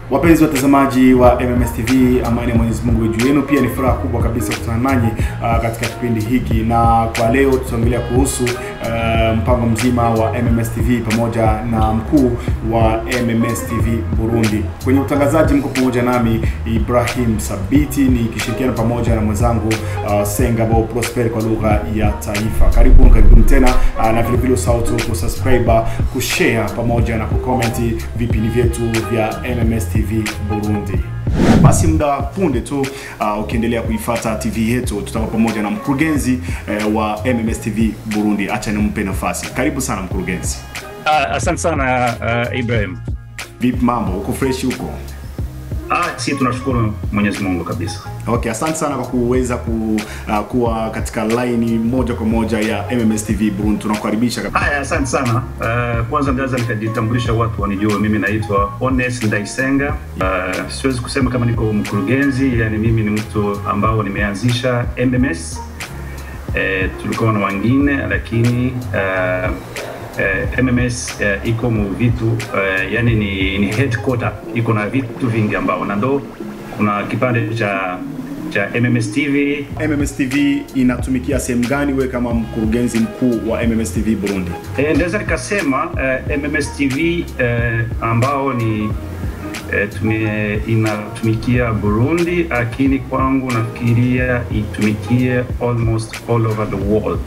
Wapenzi watazamaji wa MMS TV, amani ya Mwenyezi Mungu juu yenu. Pia ni furaha kubwa kabisa kukutana nanyi uh, katika kipindi hiki, na kwa leo tutaongelea kuhusu uh, mpango mzima wa MMS TV pamoja na mkuu wa MMS TV Burundi. Kwenye utangazaji mko pamoja nami Ibrahim Sabiti nikishirikiana pamoja na mwenzangu uh, Sengabo Prosper kwa lugha ya taifa. Karibuni, karibuni tena uh, na vile vile usahau tu kusubscribe, kushare pamoja na kucomment vipindi vyetu vya MMS TV Burundi. Basi muda punde tu uh, ukiendelea kuifata TV yetu tutakuwa pamoja na mkurugenzi uh, wa MMS TV Burundi. Acha nimpe nafasi. Karibu sana mkurugenzi. Ah, Asante sana uh, Ibrahim. Vipi mambo? Uko fresh huko? Ah, si tunashukuru Mwenyezi Mungu kabisa. Okay, asante sana kwa kuweza ku, uh, kuwa katika line moja kwa moja ya MMS TV Burundi. Tunakukaribisha kabisa. Haya, asante sana. Uh, kwanza naweza nikajitambulisha watu wanijue, mimi naitwa Honest Ndaisenga. Uh, siwezi kusema kama niko mkurugenzi, yani mimi ni mtu ambao nimeanzisha MMS. Uh, tulikuwa na wengine lakini uh, uh, MMS uh, iko mu vitu uh, yani ni, ni headquarter iko na vitu vingi ambao na ndo kuna kipande cha cha MMS TV MMS TV inatumikia sehemu gani wewe kama mkurugenzi mkuu wa MMS TV Burundi? E, ndaweza nikasema uh, MMS TV uh, ambao ni uh, tume, inatumikia Burundi, lakini kwangu nafikiria itumikie almost all over the world.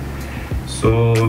So uh,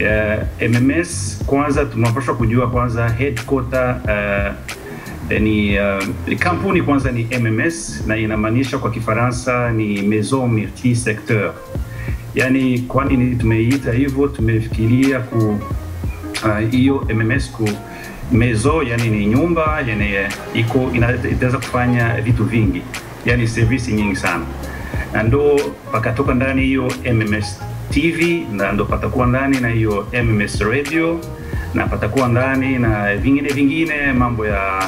MMS kwanza tunapaswa kujua kwanza headquarter uh, ni uh, kampuni kwanza ni MMS na inamaanisha kwa Kifaransa ni Maison Multi Secteur. Yani, kwa nini tumeiita hivyo? Tumefikiria ku hiyo uh, MMS ku mezo, yani ni nyumba yani iko inaweza kufanya vitu vingi, yani service nyingi sana, na ndo pakatoka ndani hiyo MMS TV na ndo patakuwa ndani na hiyo MMS radio na patakuwa ndani na vingine vingine mambo ya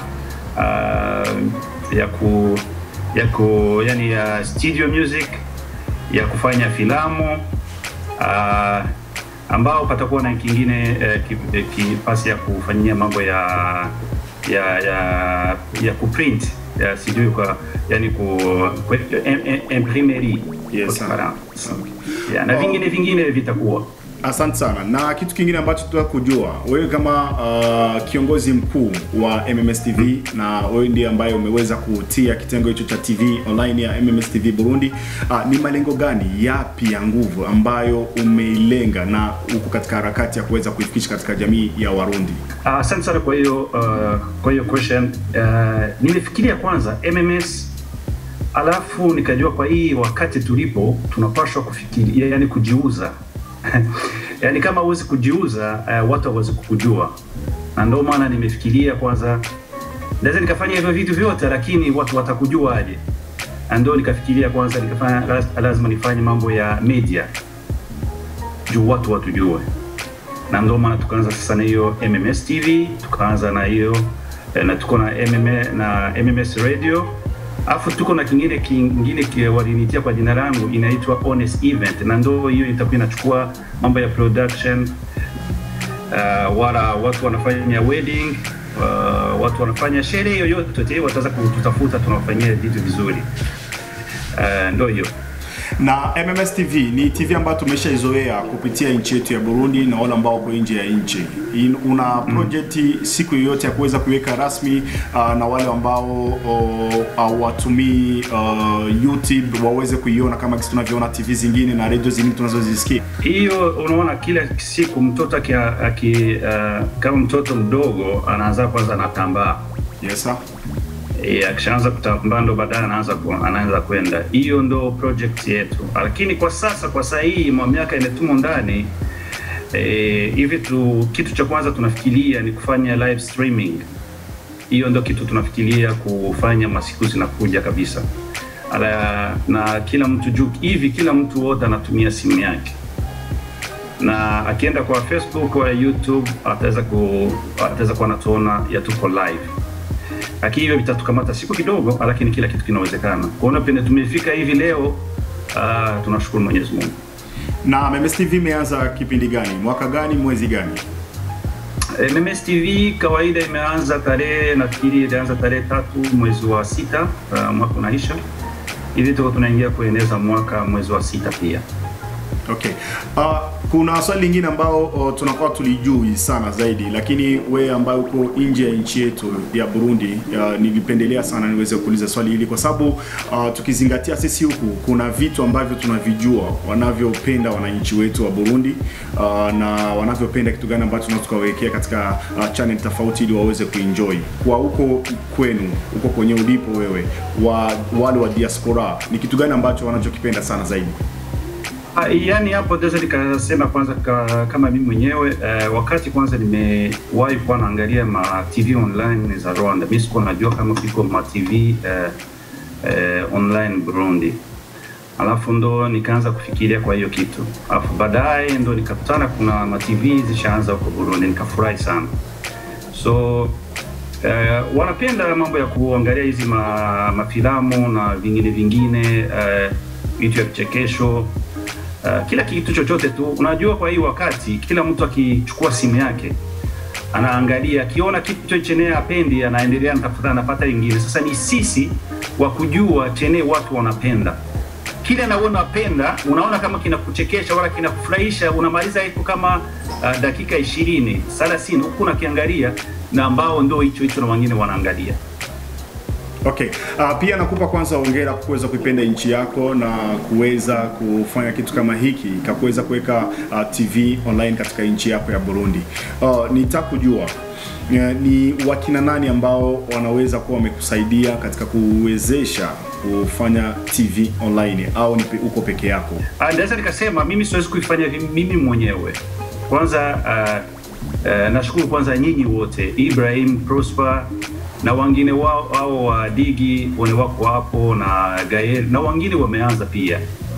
uh, ya ku ya ku yani ya studio music ya kufanya filamu uh, ambao patakuwa na kingine uh, kipasi ya kufanyia mambo ya ya ya ya kuprint ya sijui kwa yani ku, ku imprimerie Yes, kwa sir. Kifaransa. ya, na vingine vingine vitakuwa Asante sana. Na kitu kingine ambacho tunataka kujua, wewe kama uh, kiongozi mkuu wa MMS TV na wewe ndiye ambaye umeweza kutia kitengo hicho cha TV online ya MMS TV Burundi, uh, ni malengo gani yapi ya nguvu ambayo umeilenga na uko katika harakati ya kuweza kuifikisha katika jamii ya Warundi? Ah, Asante sana kwa hiyo uh, kwa hiyo question. Uh, nimefikiria kwanza MMS alafu nikajua kwa hii wakati tulipo tunapaswa kufikiria, yani kujiuza yani kama huwezi kujiuza uh, watu hawezi kukujua, na ndio maana nimefikiria kwanza naweza nikafanya hivyo vitu vyote, lakini watu watakujua aje? Na ndio nikafikiria kwanza nikafanya laz- lazima nifanye mambo ya media juu watu watujue na ndio maana tukaanza sasa na hiyo MMS TV, tukaanza na hiyo eh, na tuko na MM, na MMS radio alafu tuko na kingine kingine ki- walinitia kwa jina langu inaitwa Honest Event, na ndio hiyo itakuwa inachukua mambo ya production uh, wala watu wanafanya wedding uh, watu wanafanya sherehe yoyote, wataweza kututafuta, tunawafanyia vitu vizuri uh, ndio hiyo. Na MMS TV ni TV ambayo tumeshaizoea kupitia nchi yetu ya Burundi na wale ambao wako nje ya nchi. In- Una project siku yoyote ya kuweza kuiweka rasmi uh, na wale ambao uh, hawatumii uh, YouTube waweze kuiona kama jinsi tunavyoona TV zingine na radio zingine tunazozisikia. hiyo unaona, kila siku mtoto aki, aki, uh, kama mtoto mdogo anaanza kwanza anatambaa Yes sir. e, akishaanza kutambaa ndo baadaye anaanza ku, anaanza kwenda. Hiyo ndo project yetu, lakini kwa sasa, kwa saa hii mwa miaka imetumo ndani e, hivi tu, kitu cha kwanza tunafikiria ni kufanya live streaming. Hiyo ndo kitu tunafikiria kufanya masiku zinakuja kabisa. Ala, na kila mtu juu hivi, kila mtu wote anatumia simu yake na akienda kwa Facebook au YouTube ataweza ku ataweza kuwa anatuona ya tuko live, lakini hivyo vitatukamata siku kidogo, lakini kila kitu kinawezekana. Kuona pende tumefika hivi leo, uh, tunashukuru Mwenyezi Mungu. Na MMS TV imeanza kipindi gani? Mwaka gani? Mwezi gani? MMS TV kawaida imeanza tarehe nafikiri ilianza tarehe tatu mwezi wa sita uh, mwaka unaisha hivi, tuko tunaingia kueneza mwaka mwezi wa sita pia. Okay. Uh, kuna swali lingine ambao uh, tunakuwa tulijui sana zaidi, lakini we ambaye uko nje ya nchi yetu ya Burundi, uh, nilipendelea sana niweze kuuliza swali hili kwa sababu uh, tukizingatia sisi huku kuna vitu ambavyo tunavijua wanavyopenda wananchi wetu wa Burundi uh, na wanavyopenda kitu gani ambacho tunaweza tukawekea katika uh, channel tofauti ili waweze kuenjoy. Kwa huko kwenu, huko kwenye ulipo wewe, wa wale wa diaspora, ni kitu gani ambacho wanachokipenda sana zaidi? Ah, yani hapo naweza nikasema kwanza ka, kama mimi mwenyewe eh, wakati kwanza nimewahi kuwa naangalia ma TV online za Rwanda. Mimi sikuwa najua kama kiko ma TV eh, eh, online Burundi, alafu ndo nikaanza kufikiria kwa hiyo kitu, alafu baadaye ndo nikakutana kuna ma TV zishaanza huko Burundi, nikafurahi sana so eh, wanapenda mambo ya kuangalia hizi ma, mafilamu na vingine vingine eh, vitu ya vichekesho Uh, kila kitu chochote tu unajua. Kwa hii wakati kila mtu akichukua simu yake anaangalia, akiona kitu chenye apendi, anaendelea anatafuta, anapata ingine. Sasa ni sisi wa kujua chenye watu wanapenda, kile na wewe unapenda, unaona kama kinakuchekesha wala kinakufurahisha, unamaliza iko kama uh, dakika ishirini thelathini huku unakiangalia, na ambao ndo hicho hicho na wengine wanaangalia. Okay. Uh, pia nakupa kwanza hongera kwa kuweza kuipenda nchi yako na kuweza kufanya kitu kama hiki kakuweza kuweka uh, TV online katika nchi yako ya Burundi. Uh, nitaka kujua uh, ni wakina nani ambao wanaweza kuwa wamekusaidia katika kuwezesha kufanya TV online au ni pe- uko peke yako? Ah, Naweza nikasema mimi siwezi kuifanya vi- mimi mwenyewe. Kwanza uh, uh, nashukuru kwanza nyinyi wote, Ibrahim Prosper na wengine wao wao wa Digi wene wako hapo na Gael na wengine wameanza pia.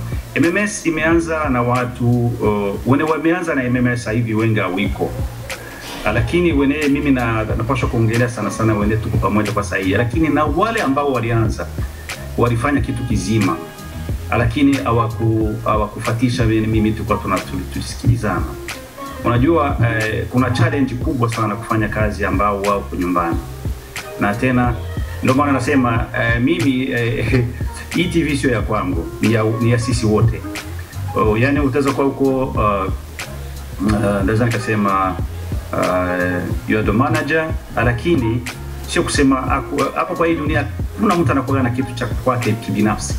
MMS imeanza na watu uh, wene wameanza na MMS sasa hivi wengi hawiko. Ah, lakini wene mimi na napaswa kuongelea sana sana wene tuko pamoja kwa sahihi, lakini na wale ambao walianza walifanya kitu kizima lakini hawaku hawakufatisha vile mimi tulikuwa tuna tu- tulisikilizana. Unajua eh, kuna challenge kubwa sana kufanya kazi ambao wao kwa nyumbani, na tena ndio maana nasema eh, mimi eh, hii TV sio ya kwangu, ni ya, ni ya sisi wote. Oh, yani utaweza kuwa huko uh, uh, naweza nikasema uh, you are the manager, lakini sio kusema aku- hapo kwa hii dunia kuna mtu anakuwa na kitu cha kwake kibinafsi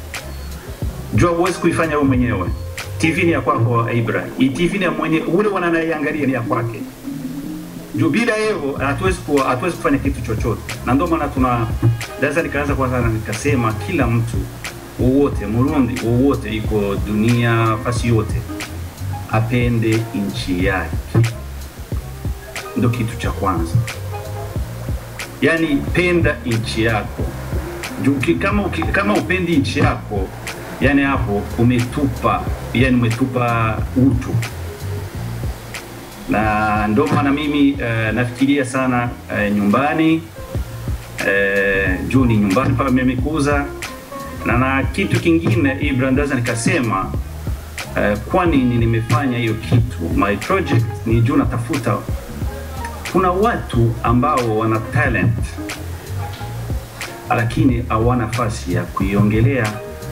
jua huwezi kuifanya wewe mwenyewe. TV ni ya kwako Ibra, hii TV ni ya mwenye ule wananaiangalia ni ya kwake. Juu bila hivyo hatuwezi kuwa hatuwezi kufanya kitu chochote, na ndio maana tuna naweza nikaanza kwanza na nikasema kila mtu wowote Murundi wowote iko dunia fasi yote apende nchi yake, ndio kitu cha kwanza. Yaani penda nchi yako juu uki- kama, uki- kama upendi nchi yako yani hapo umetupa yani umetupa utu na ndio maana mimi uh, nafikiria sana uh, nyumbani uh, juu ni nyumbani pale nimekuza na na kitu kingine Ibra ndaza nikasema uh, kwa nini nimefanya hiyo kitu my project ni juu natafuta kuna watu ambao wana talent lakini hawana nafasi ya kuiongelea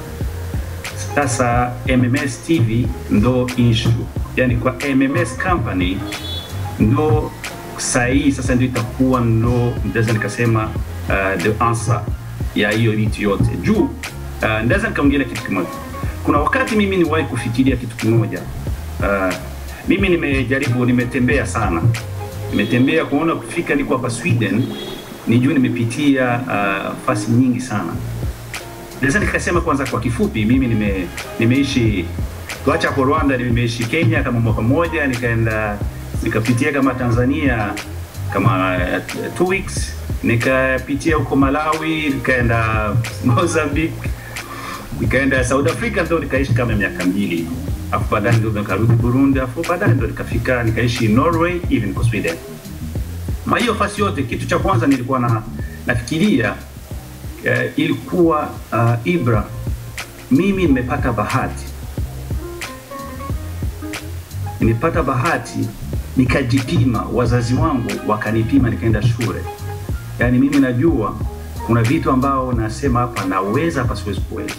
sasa MMS TV ndo issue, yani kwa MMS company ndo sahihi sasa ndio itakuwa ndo ndaweza nikasema uh, the answer ya hiyo vitu yote juu uh, ndaweza nikaongelea kitu kimoja. Kuna wakati mimi niwahi kufikiria kitu kimoja uh, mimi nimejaribu, nimetembea sana, nimetembea kuona kufika niko hapa Sweden, nijue nimepitia uh, fasi nyingi sana naweza nikasema kwanza kwa kifupi, mimi nime, nimeishi tuacha hapo Rwanda, nimeishi Kenya kama mwaka mmoja, nikaenda nikapitia kama Tanzania kama uh, two weeks, nikapitia huko Malawi, nikaenda Mozambique, nikaenda South Africa, ndo nikaishi kama miaka mbili, afu baadaye ndo nikarudi Burundi, afu baadaye ndo nikafika nikaishi Norway, hivi niko Sweden. Ma hiyo fasi yote, kitu cha kwanza nilikuwa na nafikiria eh, ilikuwa uh, Ibra, mimi nimepata bahati, nimepata bahati nikajipima, wazazi wangu wakanipima, nikaenda shule. Yani mimi najua kuna vitu ambao nasema hapa naweza, hapa siwezi kuweza,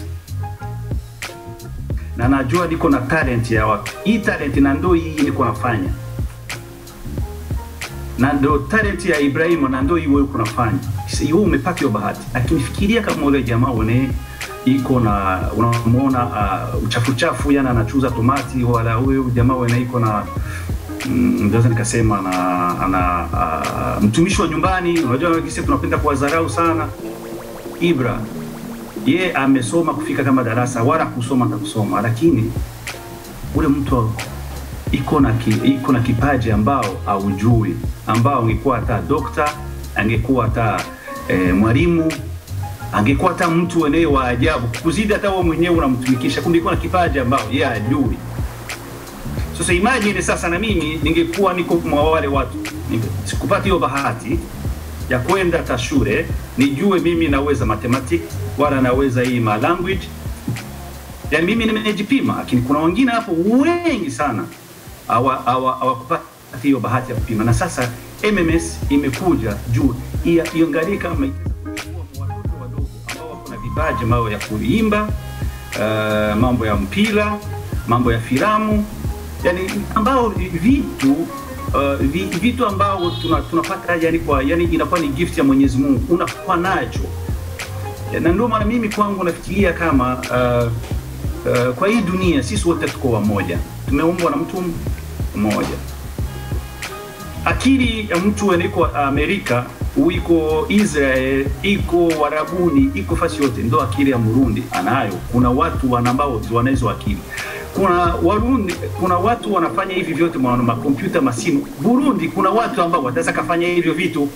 na najua niko na talent ya watu. Hii talent na ndo hii niko nafanya, na ndo talent ya Ibrahim, na ndo hii wewe uko nafanya. Wewe umepata hiyo bahati, lakini fikiria kama ule jamaa une iko na unamuona uh, uchafu chafu, yana anachuza tomati, wala huyo jamaa wene iko na naweza nikasema ana, ana uh, mtumishi wa nyumbani. Unajua sisi tunapenda kuwadharau sana. Ibra ye amesoma kufika kama darasa wala kusoma na kusoma, lakini ule mtu iko na ki, iko na kipaji ambao haujui, ambao angekuwa hata dokta, angekuwa hata eh, mwalimu angekuwa hata mtu wenyewe wa ajabu kuzidi hata wewe mwenyewe unamtumikisha, kumbe iko na kipaji ambao yeye hajui. Sasa imagine sasa, na mimi ningekuwa niko mwa wale watu, sikupata hiyo bahati ya kwenda hata shule nijue mimi naweza mathematics wala naweza hii ma language, yani mimi nimejipima, lakini kuna wengine hapo wengi sana hawakupata hiyo bahati ya kupima, na sasa MMS imekuja juu iangalie kama watoto wadogo ambao wako na vipaji mambo ya kuimba, uh, mambo ya mpira, mambo ya filamu yani ambao vitu uh, vitu ambao tuna, tunapata yani kwa yani inakuwa ni gift ya Mwenyezi Mungu unakuwa nacho, na ndio maana mimi kwangu nafikiria kama uh, uh, kwa hii dunia sisi wote tuko wamoja, tumeumbwa na mtu mmoja. Akili ya mtu iko Amerika, iko Israel, iko Warabuni, iko fasi yote, ndo akili ya Murundi anayo. Kuna watu ambao wanazo akili kuna Warundi, kuna watu wanafanya hivi vyote mwa makompyuta masimu. Burundi kuna watu ambao wataweza kafanya hivyo vitu.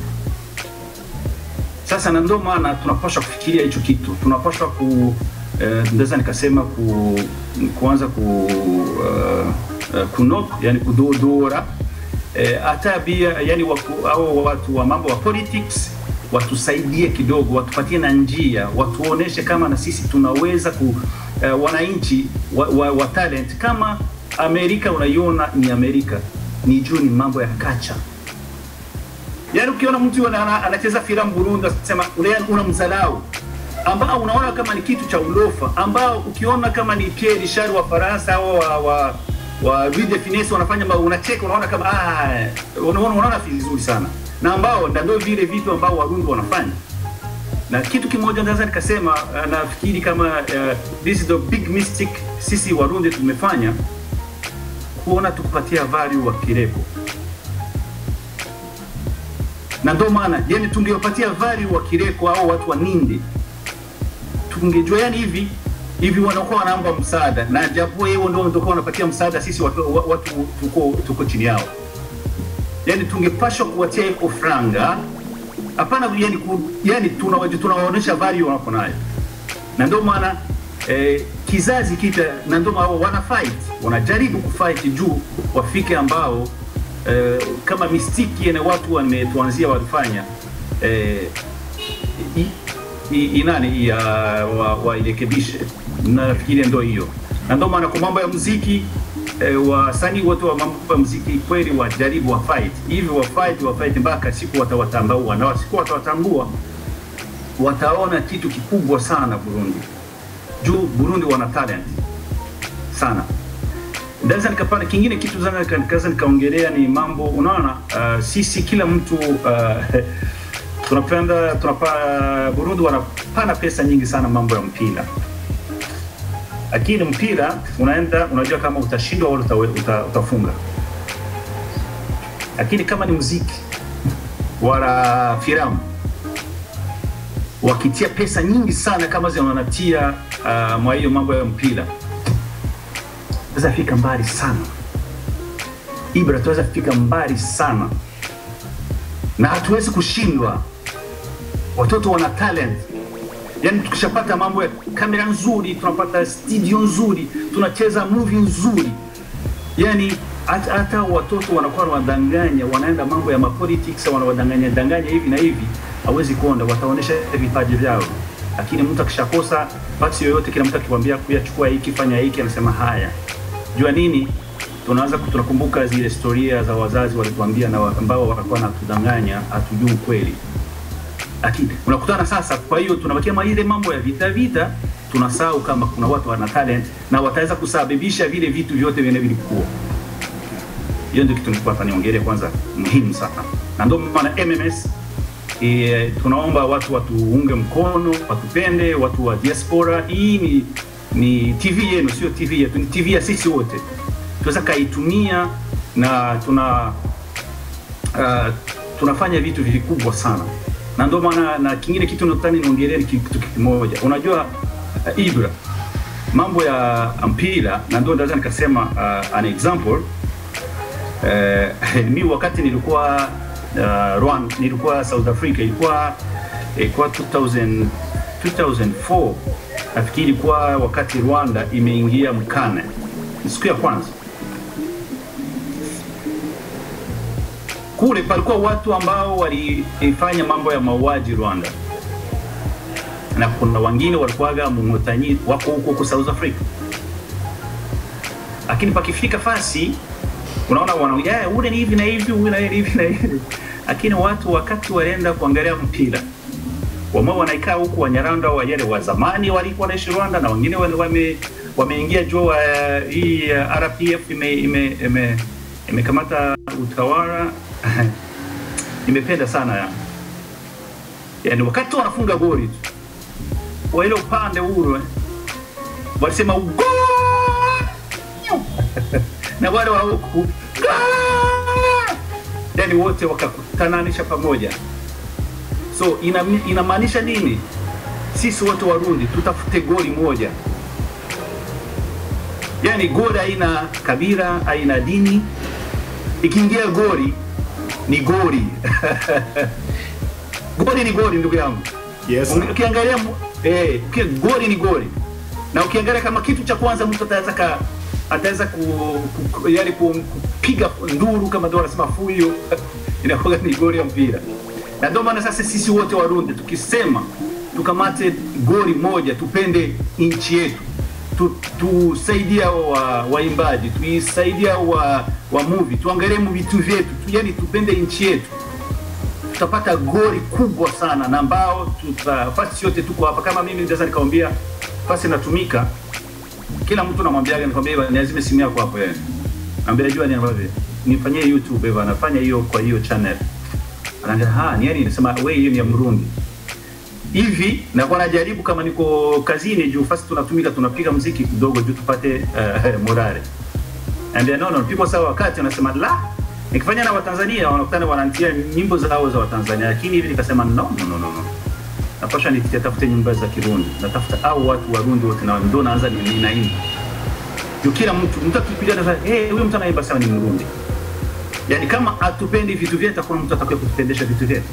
Sasa na ndio maana tunapaswa kufikiria hicho kitu, tunapaswa ku eh, ndaweza nikasema ku, kuanza ku uh, uh, kunok yani kudodora hata eh, bia yani waku, au watu wa mambo wa politics watusaidie kidogo, watupatie na njia, watuoneshe kama na sisi tunaweza ku Uh, wananchi wa, wa, wa talent kama Amerika unaiona ni Amerika, ni juu ni mambo ya kacha. Yaani ukiona mtu anacheza filamu Burundi, unasema unamdharau, ambao unaona kama ni kitu cha ulofa, ambao ukiona kama ni Pierre Richard wa Faransa au wa, wa, wa Louis de Funès wanafanya, unacheka, unaona kama ah, unaona unaona vizuri sana, na ambao ndio vile vitu ambao Warundi wanafanya na kitu kimoja naweza nikasema, uh, nafikiri kama uh, this is the big mistake sisi Warundi tumefanya kuona tukupatia value wa Kireko, na ndio maana yani tungewapatia value wa Kireko au watu wa Nindi, tungejua yani hivi hivi wanakuwa wanaomba msaada, na japo hiyo ndio ndio wanapatia msaada sisi watu, watu tuko, tuko chini yao, yani tungepashwa kuwatia iko franga hapana yani, yani tunawaonyesha value wanapo nayo, na ndio maana eh, kizazi kipya, na ndio maana wana fight, wanajaribu kufight juu wafike ambao eh, kama mistiki na watu wametuanzia walifanya eh, inani ya wairekebishe wa nafikiria ndio hiyo, na ndio maana kwa mambo ya muziki eh, wasanii wote wa mambo ya muziki kweli wajaribu wa fight hivi wa fight wa fight mpaka siku watawatambua, na siku watawatambua wataona kitu kikubwa sana Burundi. Juu Burundi wana talent sana. Ndaweza nikapana kingine kitu zana nikaanza nikaongelea ni mambo unaona, uh, sisi kila mtu uh, tunapenda tunapa Burundi wanapana pesa nyingi sana mambo ya mpira lakini mpira unaenda unajua kama utashindwa au uta, uta, utafunga. Lakini kama ni muziki wala filamu wakitia pesa nyingi sana kama zinawanatia uh, mwa hiyo mambo ya mpira, tunaweza fika mbali sana Ibra, tunaweza fika mbali sana na hatuwezi kushindwa. Watoto wana talent yani tukishapata mambo ya kamera nzuri, tunapata studio nzuri, tunacheza movie nzuri, yani hata watoto wanakuwa wanadanganya, wanaenda mambo ya mapolitics, wanawadanganya danganya hivi na hivi, hawezi kuonda, wataonesha vipaji vyao. Lakini mtu akishakosa basi yoyote, kila mtu akikwambia kuyachukua hiki, fanya hiki, anasema haya. Jua nini? tunaanza tunakumbuka zile historia za wazazi walituambia na wa- ambao walikuwa natudanganya, hatujui ukweli lakini unakutana sasa. Kwa hiyo tunabakia ma- ile mambo ya vita vita, tunasahau kama kuna watu wana talent na wataweza kusababisha vile vitu vyote vile vilikuwa. Hiyo ndio kitu nilikuwa nataka niongelee kwanza, muhimu sana, na ndio maana MMS e, tunaomba watu watuunge mkono, watupende, watu wa diaspora. Hii ni, ni TV yenu, sio TV yetu, ni TV ya sisi wote. Tunaweza kaitumia na tuna uh, tunafanya vitu vikubwa sana na ndio maana na kingine kitu nataka niongelee ni kitu kimoja. Unajua uh, Ibra, mambo ya mpira, na ndio naweza nikasema uh, an example uh, mi wakati nilikuwa uh, Rwanda, nilikuwa South Africa, ilikuwa ilikuwa 2000, 2004 nafikiri, ilikuwa wakati Rwanda imeingia mkane, siku ya kwanza kule palikuwa watu ambao walifanya mambo ya mauaji Rwanda, na kuna wengine walikuwaga Mungotanyi wako huko huko South Africa, lakini pakifika fasi unaona wana yeah, ule ni hivi na hivi, ule na hivi na hivi, lakini watu wakati walienda kuangalia mpira wamao wanaikaa huku Wanyarwanda wale wa zamani walikuwa wanaishi Rwanda na wengine wame wame- wameingia juu uh, hii uh, RPF ime ime ime imekamata utawala nimependa sana ya. Yani wakati wanafunga goli tu wa ile upande ule walisema "Gol!" na wale wa huku "Gol!" yani wote wakakutananisha pamoja. So ina- inamaanisha nini? Sisi wote Warundi tutafute goli moja, yani goli haina kabila, haina dini. Ikiingia goli ni goli goli ni goli, ndugu yangu. Yes. Unge- Ukiangalia mu- eh, uki- goli ni goli, na ukiangalia kama kitu cha kwanza mtu ataweza ka ataweza ku, ku, yani ku- kupiga nduru kama ndio wanasema fuyo inakuwa ni goli ya mpira, na ndio maana sasa sisi wote Warundi tukisema tukamate goli moja, tupende nchi yetu tu- tusaidia wa waimbaji tuisaidia wa, wa movie tuangalie mu vitu vyetu tu, yani tupende nchi yetu tutapata goli kubwa sana na ambao tuta fasi yote tuko hapa. Kama mimi naweza nikamwambia fasi natumika, kila mtu namwambiaga, nikwambia bwana, niazime simu yako hapo yeye, naambia jua ni ambavyo nifanyie YouTube bwana, nafanya hiyo kwa hiyo channel, anaambia ha ni yani, nasema wewe hiyo ni ya Mrundi hivi nakuwa najaribu kama niko kazini juu fasi tunatumika tunapiga mziki kidogo juu tupate uh, morale ambia no no pigwa sawa wakati anasema la nikifanya na watanzania wanakutana wananitia nyimbo zao za watanzania lakini hivi nikasema no no no no, no. napasha nitafute nyimbo za kirundi natafuta au watu warundi wote na ndo naanza ni- ninaimba juu kila mtu mtu akipiga nasema hey, huyu mtu anaimba sawa ni mrundi yani kama atupendi vitu vyetu hakuna mtu atakaye kutupendesha vitu vyetu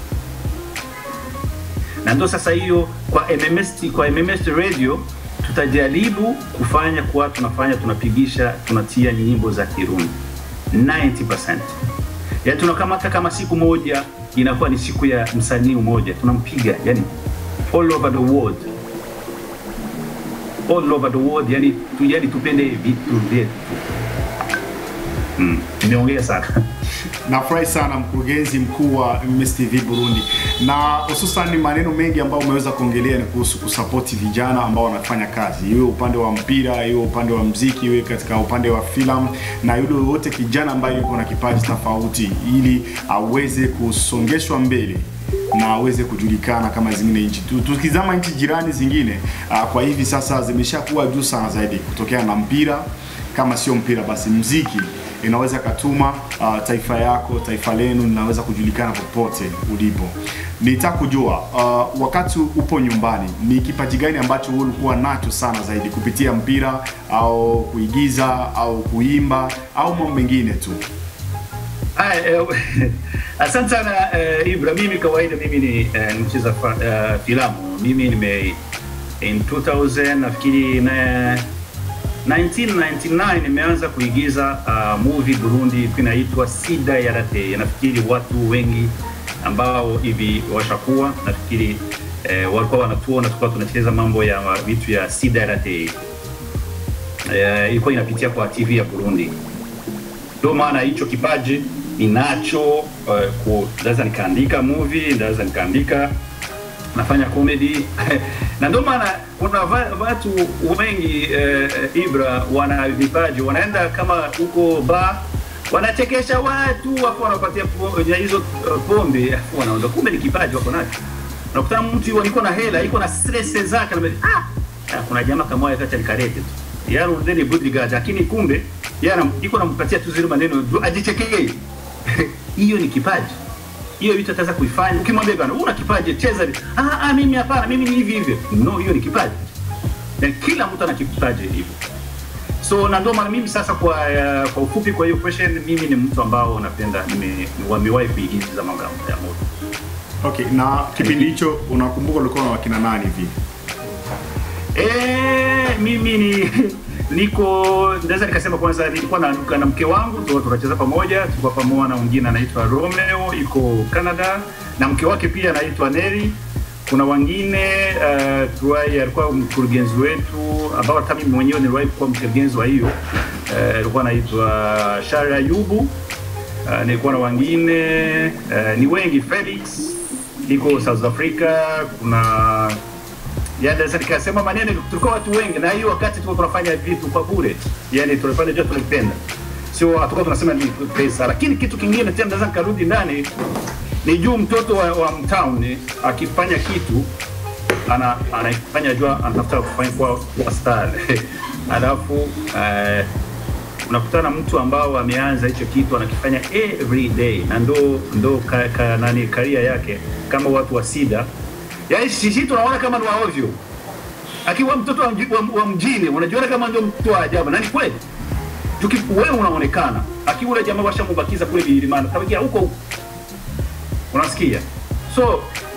na ndo sasa hiyo kwa MMS, kwa MMS radio tutajaribu kufanya kuwa tunafanya tunapigisha tunatia nyimbo za Kirundi 90%. Yani tunakamata kama siku moja inakuwa ni siku ya msanii mmoja tunampiga, yani all over the world, all over the world, yani, tu, yani tupende vitu vyetu. Mm, nimeongea sana Nafurahi sana mkurugenzi mkuu wa MS TV Burundi, na hususan maneno mengi ambayo umeweza kuongelea ni kuhusu kusapoti vijana ambao wanafanya kazi, iwe upande wa mpira, iwe upande wa mziki, iwe katika upande wa filamu, na yule yoyote kijana ambaye yuko na kipaji tofauti, ili aweze kusongeshwa mbele na aweze kujulikana kama zingine nchi. Tu- Tukizama nchi jirani zingine, uh, kwa hivi sasa zimeshakuwa juu sana zaidi kutokea na mpira, kama sio mpira basi mziki inaweza katuma uh, taifa yako taifa lenu linaweza kujulikana popote ulipo. Nitaka kujua uh, wakati upo nyumbani, ni kipaji gani ambacho wewe ulikuwa nacho sana zaidi kupitia mpira au kuigiza au kuimba au mambo mengine tu? Haya, eh, asante sana eh, Ibra. Mimi kawaida mimi ni eh, mcheza fa- eh, filamu. Mimi nime in 2000 nafikiri na 1999 nimeanza kuigiza uh, movie Burundi ilikuwa inaitwa Sida ya Rate. Nafikiri watu wengi ambao hivi washakuwa nafikiri eh, walikuwa wanatuona tulikuwa tunacheza mambo ya vitu ya Sida ya Rate. Eh, ilikuwa inapitia kwa TV ya Burundi Ndio maana hicho kipaji ninacho. Uh, ku- naweza nikaandika movie, naweza nikaandika nafanya comedy na ndio maana kuna va- watu wengi eh, Ibra wana vipaji, wanaenda kama huko ba wanachekesha watu wapo wanapatia po- ya hizo uh, pombe afu wanaondoka, kumbe ni kipaji wako nacho. Unakutana mtu yuko na hela, yuko na stress zake, na ah, ah, kuna jamaa kama wao kati alikarete tu yani ndeni bodyguard, lakini kumbe yana iko nampatia tu zile maneno ajichekee. Hiyo ni kipaji hiyo vitu ataweza kuifanya. Ukimwambia bwana, una kipaji, cheza. Ah, ah, mimi hapana, mimi ni hivi hivi. No, hiyo ni kipaji, na kila mtu ana kipaji hivyo. So na ndio maana mimi sasa, kwa uh, kwa ufupi, kwa hiyo question, mimi ni mtu ambao napenda, nime wamewahi kuigiza mambo ya moto. Okay, na kipindi hicho unakumbuka ulikuwa na wakina nani hivi? Eh, mimi ni niko naweza nikasema kwanza nilikuwa na, na mke wangu tu tunacheza pamoja, tulikuwa pamoja na mwingine anaitwa Romeo iko Canada na mke wake pia anaitwa Neri. Kuna wengine uh, tuwai alikuwa mkurugenzi wetu ambao hata mimi mwenyewe niliwahi kuwa mkurugenzi wa hiyo uh, alikuwa anaitwa Shara Ayubu. Uh, nilikuwa na wengine uh, ni wengi Felix iko South Africa, kuna yani naweza nikasema maneno, tulikuwa watu wengi, na hiyo wakati tulikuwa tunafanya vitu kwa bure, yani tulifanya joto tulipenda, sio hatukuwa tunasema ni pesa. Lakini kitu kingine tena, naweza nikarudi ndani, ni juu mtoto wa, wa mtown akifanya kitu ana anafanya jua anatafuta kufanya kwa, kwa star alafu eh, unakutana mtu ambao ameanza hicho kitu anakifanya every day na ndo ndo ka, ka, nani karia yake kama watu wa sida yaani sisi tunaona kama ni wa ovyo akiwa mtoto wa, mji, wa, wa mjini unajiona kama ndio mtu wa ajabu na ni kweli Tuki- wewe unaonekana akiwa ule jamaa washamubakiza kule vilimani tabakia huko huko unasikia so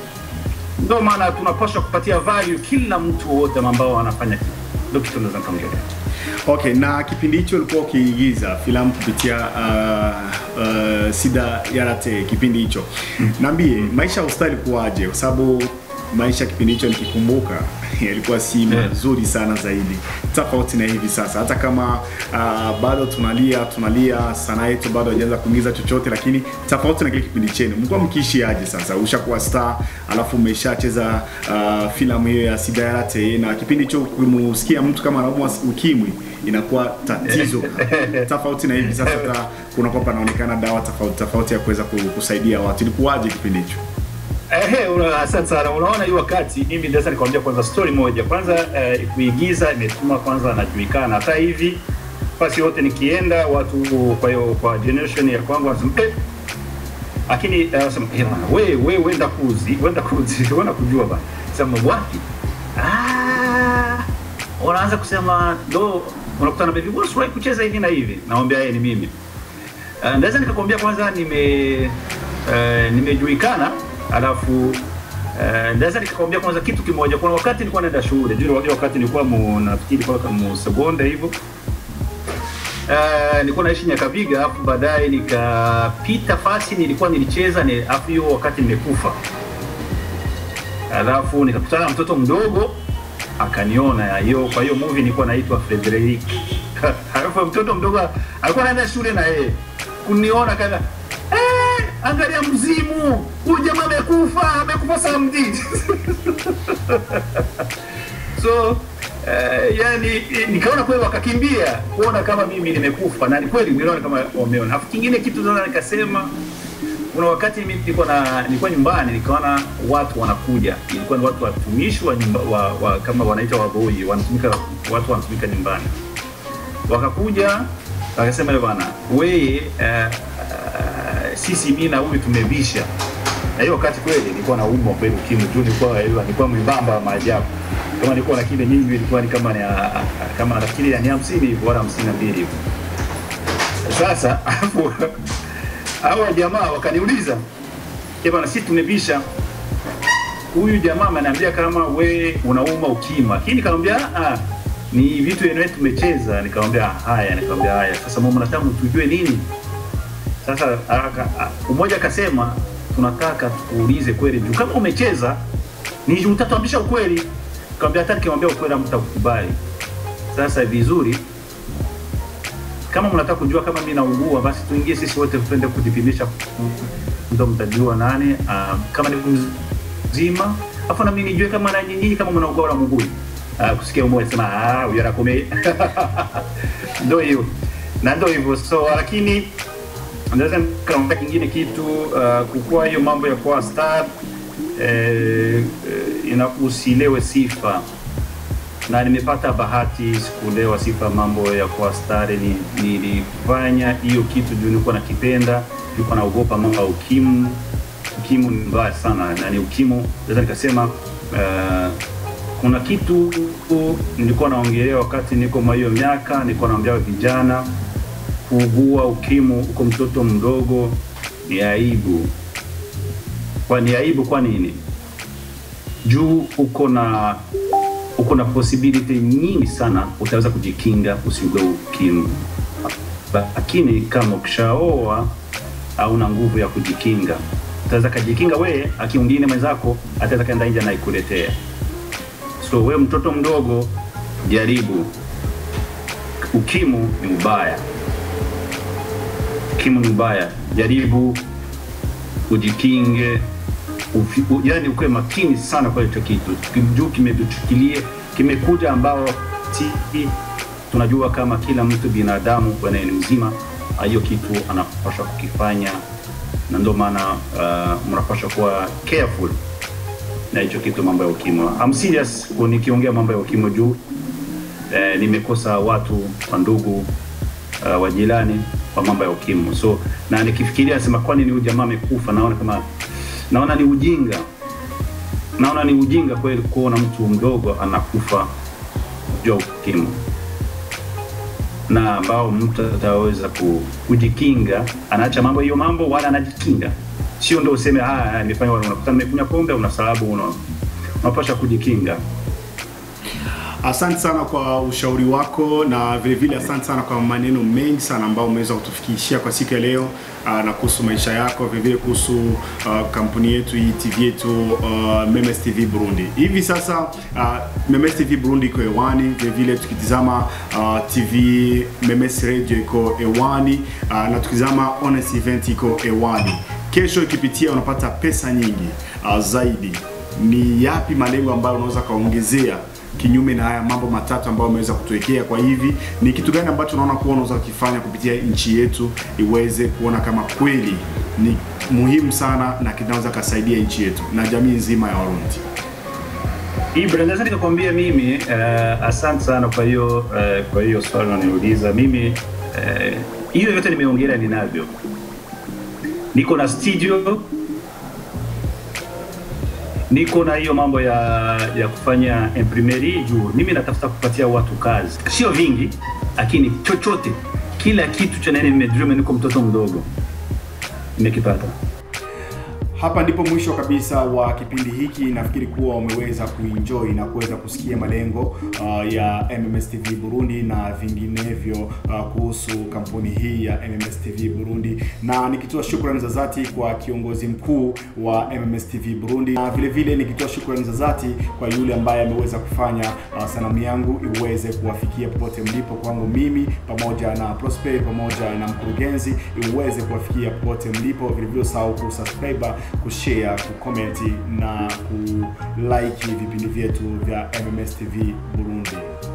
ndio maana tunapaswa kupatia value kila mtu wote ambao anafanya kitu ndio kitu naweza nikaongelea Okay, na kipindi hicho ulikuwa ukiigiza filamu kupitia uh, uh, Sida Yarate kipindi hicho. Niambie, maisha ya ustali kuwaje? Kwa sababu maisha kipindi hicho nikikumbuka yalikuwa si Yeah. mazuri sana zaidi, tofauti na hivi sasa. Hata kama uh, bado tunalia tunalia, sanaa yetu bado haijaanza kuingiza chochote, lakini tofauti na kile kipindi chenu, mlikuwa mkiishi aje? Sasa ushakuwa star, alafu umeshacheza uh, filamu hiyo ya Sida Yarate, na kipindi hicho kumsikia mtu kama anaumwa ukimwi inakuwa tatizo tofauti na hivi sasa, hata kunakuwa panaonekana dawa tofauti tofauti ya kuweza ku- kusaidia watu. Ilikuwaje kipindi hicho? Ehe, una- asante sana. Unaona, hii wakati mimi naweza nikwambia kwanza story moja. Kwanza eh, kuigiza imetuma kwanza najulikana, hata hivi basi yote nikienda watu, kwa hiyo kwa generation ya kwangu wanasema eh, lakini eh, wanasema eh, bwana we we wenda kuzi wenda kuzi wenda kujua bana, sema wapi? Ah, wanaanza kusema ndo unakutana baby, wewe usiwahi kucheza hivi na hivi, naomba yeye ni mimi Uh, naweza nikakwambia kwanza nime uh, nimejulikana alafu uh, naweza nikakwambia kwanza kitu kimoja. Kuna wakati nilikuwa naenda shule, juu ile wakati nilikuwa mu nafikiri kwa kama sekonda hivyo Uh, nilikuwa naishi Nyakabiga, alafu baadaye nikapita fasi, nilikuwa nilicheza ni alafu hiyo wakati nimekufa, alafu nikakutana na mtoto mdogo akaniona hiyo. Kwa hiyo movie nilikuwa naitwa Frederick, alafu mtoto mdogo alikuwa anaenda shule na yeye kuniona kana eh, angalia mzimu huyu jamaa amekufa, amekufa saa mjini so eh, yani eh, nikaona kweli wakakimbia kuona kama mimi nimekufa, na ni kweli niliona kama wameona. Alafu kingine kitu sasa nikasema kuna wakati mimi nilikuwa na nilikuwa nyumbani nikaona watu wanakuja, ilikuwa ni watu watumishi wa, nyumba, wa, wa kama wanaita waboi, wanatumika watu wanatumika nyumbani, wakakuja wakasema "Eh bwana, wewe uh, uh, sisi mimi na huyu tumebisha. Na hiyo wakati kweli nilikuwa na umwa kweli ukimwi tu, nilikuwa nilikuwa mwembamba wa maajabu. Kama nilikuwa na kile nyingi ilikuwa ni kama ni ah, ah, kama nafikiri ya ni 50 hivi wala 52 hivi. Sasa hapo hawa jamaa wakaniuliza, "Eh bwana, sisi tumebisha. Huyu jamaa ameniambia kama we unauma ukima." Lakini nikamwambia ah, ni vitu yenyewe tumecheza. Nikamwambia haya, nikamwambia haya. Sasa mama nataka tujue nini? Sasa aka- a- mmoja akasema tunataka tukuulize kweli juu kama umecheza ni utatuambisha ukweli. Nikamwambia hata nikimwambia ukweli hamtakubali. Sasa vizuri kama mnataka kujua kama mimi naugua, basi tuingie sisi wote twende kujipimisha, ndo mtajua nani uh, kama ni mzima, afu na mimi nijue kama na nyinyi kama mnaugua wala mugui. Uh, kusikia umoja sema ah, huyu anakomea ndo hiyo na ndo hivyo so, lakini naweza nikaongea kingine kitu uh, kukua hiyo mambo ya kuwa star eh, eh, ina usilewe sifa na nimepata bahati sikulewa sifa mambo ya kuwa star. Ni- Nilifanya hiyo kitu juu nilikuwa nakipenda, nilikuwa naogopa mambo ya ukimu. Ukimu ni mbaya sana, na ni ukimu, naweza nikasema uh, kuna kitu nilikuwa naongelea wakati niko mwa hiyo miaka, nilikuwa naambia vijana kuugua ukimu uko mtoto mdogo ni aibu. Kwa ni aibu kwa nini? Juu uko na uko na possibility nyingi sana utaweza kujikinga usiugue ukimwi, lakini kama ukishaoa hauna nguvu ya kujikinga. Utaweza kajikinga wewe, aki mwingine mwenzako ataweza kaenda nje na ikuletea. So wewe mtoto mdogo, jaribu. Ukimu ni ubaya, ukimu ni ubaya, jaribu ujikinge ufi, u, yani ukuwe makini sana kwa hicho kitu juu kimetuchukilie kimekuja ambao si tunajua kama kila mtu binadamu bwana ni mzima hiyo kitu anapaswa kukifanya na ndio maana uh, mnapaswa kuwa careful na hicho kitu mambo ya ukimwi I'm serious ku- nikiongea mambo ya ukimwi juu eh, nimekosa watu wa ndugu uh, wa jirani kwa mambo ya ukimwi so na nikifikiria nasema kwani ni huyu jamaa amekufa naona kama naona ni ujinga naona ni ujinga kweli kuona mtu mdogo anakufa juu ya ukimwi na ambao mtu ataweza ku- kujikinga anaacha mambo hiyo mambo wala anajikinga sio ndo useme "Ah, ah, nimefanya wala unakuta nimekunywa pombe una sababu una unapasha kujikinga Asante sana kwa ushauri wako na vile vile asante sana kwa maneno mengi sana ambayo umeweza kutufikishia kwa siku ya leo uh, na kuhusu maisha yako, vile vile kuhusu uh, kampuni yetu hii TV yetu uh, Memes TV Burundi. Hivi sasa uh, Memes TV Burundi iko hewani, vile vile tukitizama uh, TV Memes Radio iko hewani uh, na tukitizama Honest Event iko hewani. Kesho ikipitia unapata pesa nyingi uh, zaidi. Ni yapi malengo ambayo unaweza kaongezea kinyume na haya mambo matatu ambayo umeweza kutuwekea. Kwa hivi ni kitu gani ambacho unaona kuwa unaweza kukifanya kupitia nchi yetu iweze kuona kama kweli ni muhimu sana na kinaweza kasaidia nchi yetu na jamii nzima ya Warundi? Ibra, naweza nikakwambia mimi uh, asante sana kwa hiyo uh, kwa hiyo swali unaniuliza mimi eh, hiyo yote nimeongelea ninavyo, niko na studio, niko na hiyo mambo ya ya kufanya imprimerie juu mimi natafuta kupatia watu kazi, sio vingi, lakini chochote, kila kitu cha nene nimedream, niko mtoto mdogo nimekipata. Hapa ndipo mwisho kabisa wa kipindi hiki. Nafikiri kuwa umeweza kuenjoy na kuweza kusikia malengo uh, ya MMS TV Burundi na vinginevyo uh, kuhusu kampuni hii ya MMS TV Burundi, na nikitoa shukrani za dhati kwa kiongozi mkuu wa MMS TV Burundi, na vile vile nikitoa shukrani za dhati kwa yule ambaye ameweza kufanya uh, sanamu yangu iweze kuwafikia popote mlipo, kwangu mimi pamoja na Prosper pamoja na mkurugenzi, iweze kuwafikia popote mlipo. Vile vile usahau kusubscribe kushare, kucomment na kulike vipindi vyetu vya MMS TV Burundi.